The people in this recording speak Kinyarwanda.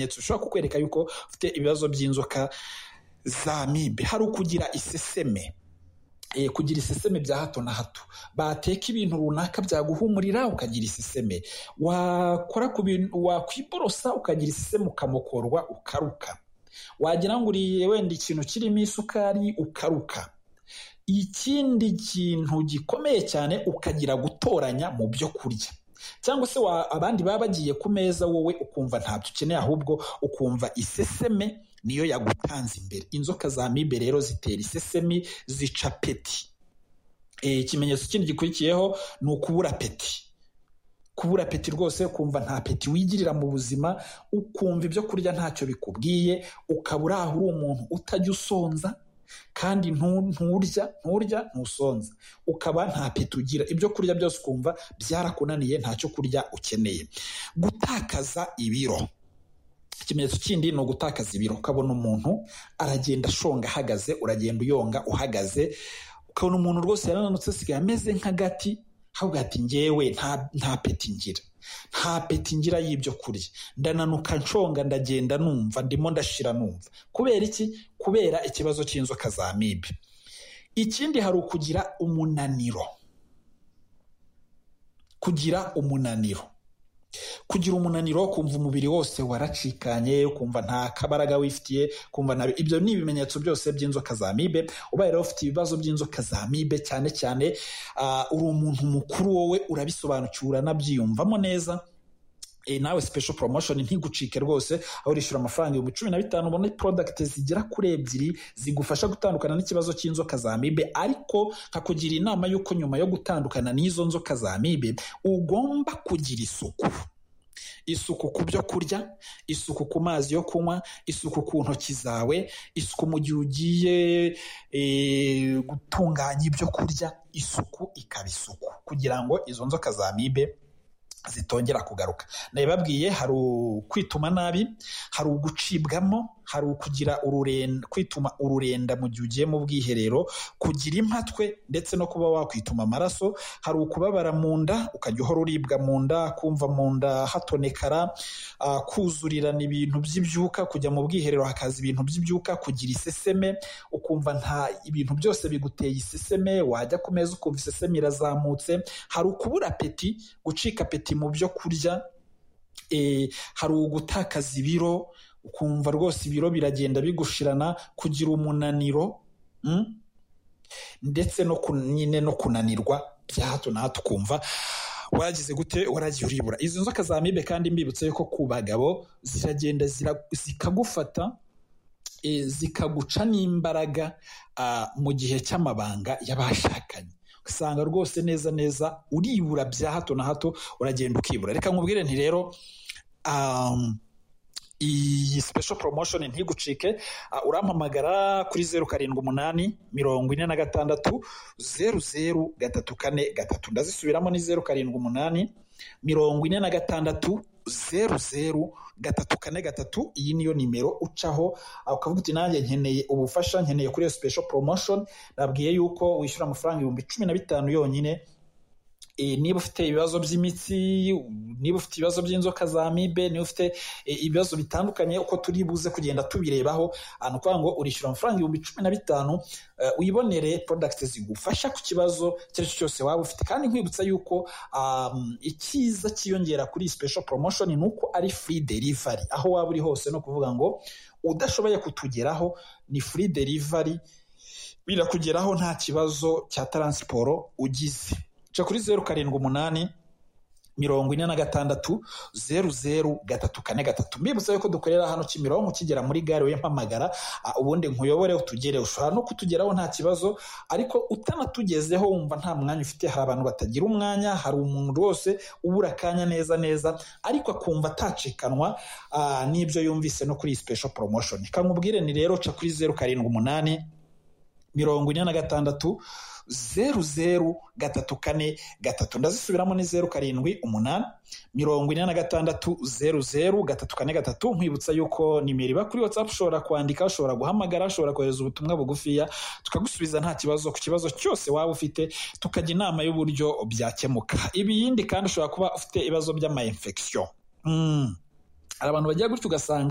bishobora kukwereka yuko ufite ibibazo by'inzoka za amibe hari ukugira iseseme eh, kugira iseseme bya hato na hato bateka ibintu runaka byaguhumurira ukagira iseseme wakora ku bintu wakwiborosa ukagira iseseme ukamokorwa ukaruka wagira ngo uriye wenda ikintu kirimo isukari ukaruka ikindi kintu gikomeye cyane ukagira gutoranya mu byo kurya cyangwa se wa- abandi baba bagiye ku meza wowe ukumva ntabyo ukeneye ahubwo ukumva iseseme niyo yagutanze imbere inzoka za mibe rero zitera isesemi zica peti Eh, ikimenyetso kindi gikurikiyeho ni ukubura peti kubura peti rwose ukumva nta peti wigirira mu buzima ukumva ibyo kurya ntacyo bikubwiye ukaba uri aho uri umuntu utajya usonza kandi ntu- nturya nturya ntusonza ukaba nta peti ugira ibyo kurya byose ukumva byarakunaniye ntacyo kurya ukeneye gutakaza ibiro ikimenyetso kindi ni ugutakaza ibiro ukabona umuntu aragenda ashonga ahagaze uragenda uyonga uhagaze ukabona umuntu rwose yarananutse asigaye ameze nk'agati ahubwo ati ngewe nta, nta peti ngira nta peti ngira y'ibyo kurya ndananuka nshonga ndagenda numva ndimo ndashira numva kubera iki kubera ikibazo cy'inzoka za mibe ikindi hari ukugira umunaniro kugira umunaniro kugira umunaniro kumva umubiri wose waracikanye ukumva nta kabaraga wifitiye kumva nta ibyo ni ibimenyetso byose by'inzoka za mibe ubaye rero ufite ibibazo by'inzoka za mibe cyane cyane ah, uri umuntu mukuru wowe urabisobanukiwe uranabyiyumvamo neza Eh, nawe special promotion ntigucike rwose aho urishyura amafaranga ibihumbi cumi na bitanu ubone product zigera kuri ebyiri zigufasha gutandukana n'ikibazo cy'inzoka za mibe ariko nkakugira inama y'uko nyuma yo gutandukana n'izo nzoka za mibe ugomba kugira isuku isuku ku byo kurya isuku ku mazi yo kunywa isuku ku ntoki zawe isuku mu gihe ugiye eh, gutunganya ibyo kurya isuku ikaba isuku kugira ngo izo nzoka za mibe zitongera kugaruka nabibabwiye hari ukwituma nabi hari ugucibwamo hari ukugira ururenda kwituma ururenda mu gihe ugiye mu bwiherero kugira impatwe ndetse no kuba wakwituma amaraso hari ukubabara mu nda ukajya uhora uribwa mu nda kumva mu nda hatonekara ah, kuzurirana ibintu by'ibyuka kujya mu bwiherero hakaza ibintu by'ibyuka kugira iseseme ukumva nta ibintu byose biguteye iseseme wajya ku meza ukumva iseseme irazamutse hari ukubura apeti gucika apeti mu byo kurya eh, hari ugutakaza ibiro ukumva rwose ibiro biragenda bigushirana kugira umunaniro mm? ndetse no kun- nyine no kunanirwa bya hato na hato ukumva wagize gute waragiye uribura izo nzoka za mibe kandi mbibutse yuko ku bagabo ziragenda zira- zikagufata eh, zikaguca n'imbaraga ah, mu gihe cy'amabanga y'abashakanye ugasanga rwose neza neza uribura bya hato na hato uragenda ukibura reka nkubwire nti rero um, iyi special promotion ntigucike Ah, urampamagara kuri zeru karindwi umunani mirongo ine na gatandatu zeru zeru gatatu kane gatatu ndazisubiramo ni zeru karindwi umunani mirongo ine na gatandatu zeru zeru gatatu kane gatatu iyi niyo nimero ucaho ah, ukavuga uti nanjye nkeneye ubufasha nkeneye kuri iyo special promotion nabwiye yuko wishyura amafaranga ibihumbi cumi na bitanu yonyine Eh, niba ufite ibibazo by'imitsi niba ufite ibibazo by'inzoka za mibe niba ufite eh, ibibazo bitandukanye uko turi buze kugenda tubirebaho ah, ni ukuvuga ngo urishyura amafaranga ibihumbi cumi na bitanu eh, wibonere product zigufasha ku kibazo icyo ari cyo cyose waba ufite kandi nkwibutsa yuko um, icyiza cyiyongera kuri iyi special promotion ni uko ari free delivery aho waba uri hose no kuvuga ngo udashoboye kutugeraho ni free delivery birakugeraho nta kibazo cya taransiporo ugize ca kuri zeru karindwi umunani mirongo ine na gatandatu zeru zeru gatatu kane gatatu mbibutsa yuko dukorera hano kimironko ukigera muri gare we mpamagara ah, ubundi nkuyobore utugere ushobora no kutugeraho nta kibazo ariko utanatugezeho wumva nta mwanya ufite hari abantu batagira umwanya hari umuntu wose ubura akanya neza neza ariko akumva atacikanwa ah, n'ibyo yumvise no kuri iyi special promotion kankubwire ni rero ca kuri zeru karindwi umunani mirongo ine na gatandatu zeru zeru gatatu kane gatatu ndazisubiramo ni zeru karindwi umunani mirongo ine na gatandatu zeru zeru gatatu kane gatatu nkwibutsa yuko nimero iba kuri watsapu ushobora kwandika ushobora guhamagara ushobora kohereza ubutumwa bugufiya tukagusubiza nta kibazo ku kibazo cyose waba ufite tukajya inama y'uburyo byakemuka ibiyindi kandi ushobora kuba ufite ibibazo by'ama infection mm. hari abantu bagira gutyo ugasanga